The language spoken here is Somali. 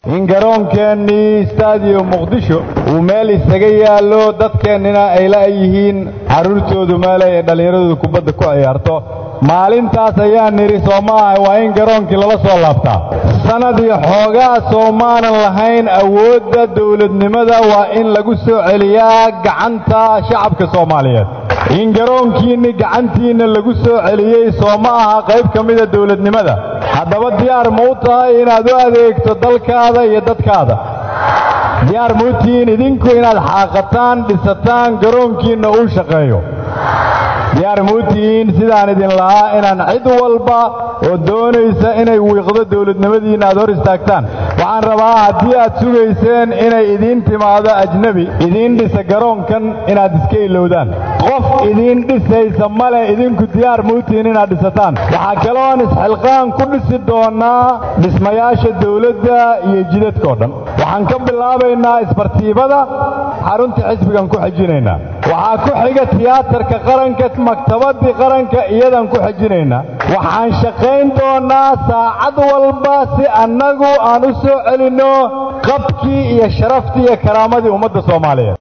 in garoonkeenii stadium muqdisho uu meel isaga yaallo dadkeennina ay la'yihiin carruurtoodu meelay ay dhallinyaradooda kubadda ku ciyaarto maalintaas ayaan nidhi soo ma aha waa in garoonkii lala soo laabtaa sannad iyo xoogaa soo maanan lahayn awoodda dawladnimada waa in lagu soo celiyaa gacanta shacabka soomaaliyeed in garoonkiinni gacantiinna lagu soo celiyey soo ma aha qayb ka mida dawladnimada haddaba diyaar ma u tahay inaad u adeegto dalkaada iyo dadkaada diyaar ma u tihiin idinku inaad xaaqataan dhisataan garoonkiinna uu shaqeeyo diyaar ma u tihiin sidaan idin lahaa inaan cid walba oo doonaysa inay wiiqdo dawladnimadiinna aad hor istaagtaan waxaan rabaa haddii aad sugayseen inay idiin timaado ajnebi idiin dhisa garoonkan inaad iska ilowdaan qof idiin dhisaysa male idinku diyaar ma u tihiin inaad dhisataan waxaa kaloon isxilqaan ku dhisi doonnaa dhismayaasha dawladda iyo jidadkao dhan waxaan ka bilaabaynaa isbartiibada xarunta xisbigan ku xejinaynaa waxaa ku xiga tiyaatarka qaranka maktabadii qaranka iyadan ku xejinaynaa waxaan shaqayn doonnaa saacad walba si annagu aan u soo celinno qabkii iyo sharaftii iyo karaamadii ummadda soomaaliyeed